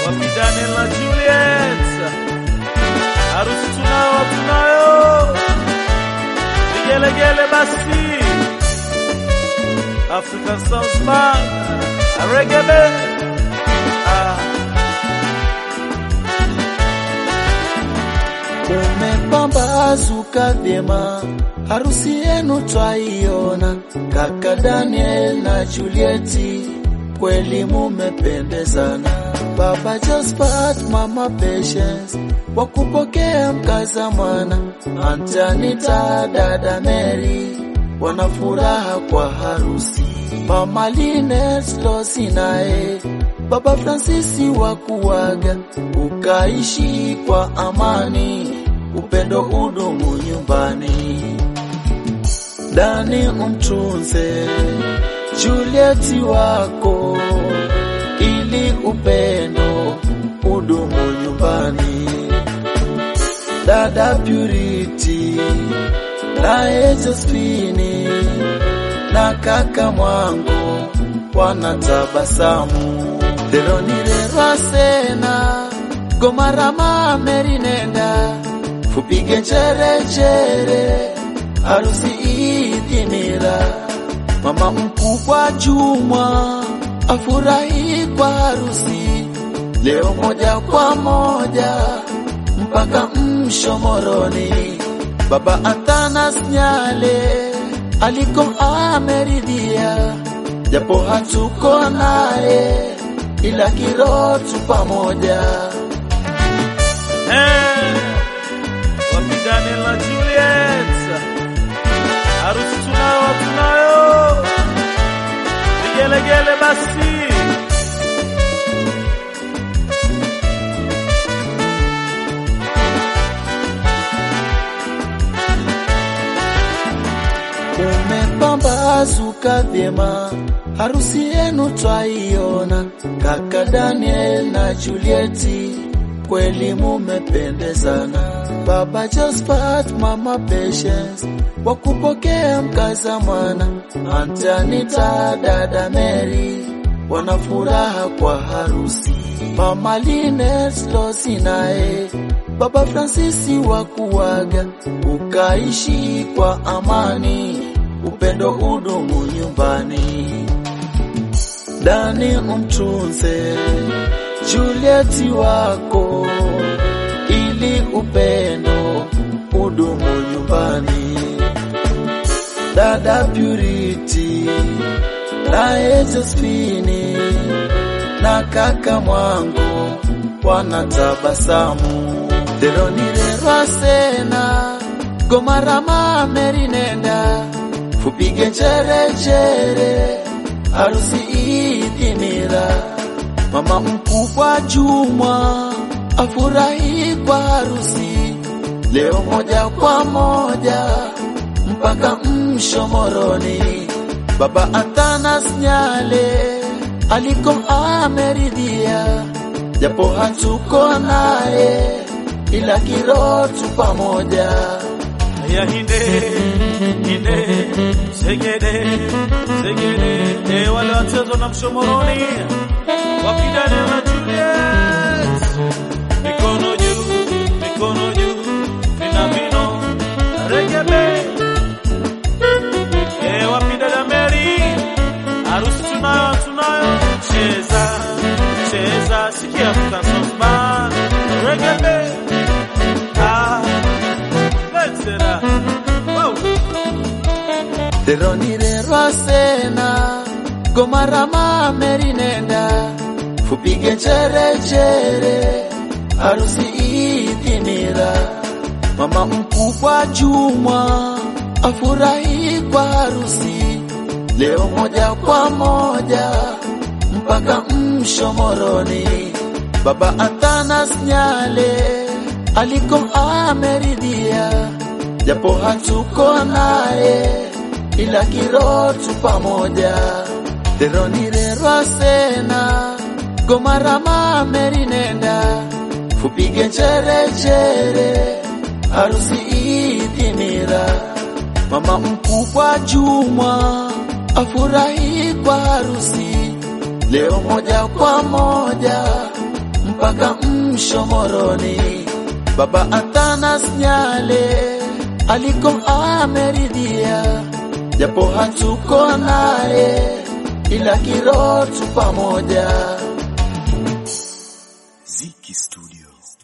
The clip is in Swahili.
Wapi Daniel na Juliet? Harusi tunayo tunayo. Vigelegele basi. African Sounds Band. Reggae band. Ah. Umepambazuka vyema, harusi yenu twaiona, kaka Daniel na Julieti, kweli mumependezana. Baba Josephat, mama Patience, wakupokea mkaza mwana, Antanita, dada Mary, wana furaha kwa harusi. Mama Linet Losi naye Baba Fransisi wa kuwaga, ukaishi kwa amani, upendo udumu nyumbani. Dani umtunze Julieti wako, ili upendo udumu nyumbani. Dada Purity naye Josephine na kaka Mwango wanatabasamu. Deronirerwa sena gomarama merinenda fupige njerechere harusi idhimira mama mkubwa Jumwa afurahi kwa harusi leo moja kwa moja mpaka Mshomoroni. Baba Athanas Nyale aliko ameridhia, japo hatuko naye, ila kiroho tu pamoja. Eh, wapi Daniel na Juliet? Harusi tunayo tunayo. Vigelegele basi. Umepambazuka vyema, harusi yenu twaiona, kaka Daniel na Julieti, kweli mumependezana. Baba Josephat, mama Patience, wakupokea mkaza mwana, Antanita, dada Mary, wana furaha kwa harusi. Mama Linet Losi naye Baba Fransisi wa kuwaga, ukaishi kwa amani, upendo udumu nyumbani. Dani umtunze Julieti wako, ili upendo udumu nyumbani. Dada Purity naye Josephine na kaka Mwango wanatabasamu. Deronirerwa sena gomarama merinenda fupige njerechere harusi idhimira mama mkubwa Jumwa afurahi kwa harusi leo moja kwa moja mpaka Mshomoroni. Baba Athanas Nyale aliko ameridhia, japo hatuko naye, ila kiroho tu pamoja. Ya hinde hinde segede segede eh, wale wachezwa na Mshomoroni wapi Daniel na Juliet, mikono juu mikono juu vina vino reggae band eh, wapi dada Mary, harusi tunayo tunayo, cheza cheza, sikia African Sounds Band reggae band ah, let's get up. Wow. Deronirerwa sena gomarama merinenda fupige njerechere harusi idhimira mama mkubwa Jumwa afurahi kwa harusi leo moja kwa moja mpaka Mshomoroni. Baba Athanas Nyale aliko ameridhia, japo hatuko naye, ila kiroho tu pamoja. Deronirerwa sena gomarama merinenda fupige njerechere harusi idhimira mama mkubwa Jumwa afurahi kwa harusi leo moja kwa moja mpaka Mshomoroni. Baba Athanas Nyale aliko ameridhia, japo hatuko naye, ila kiroho tu pamoja. Ziki Studio.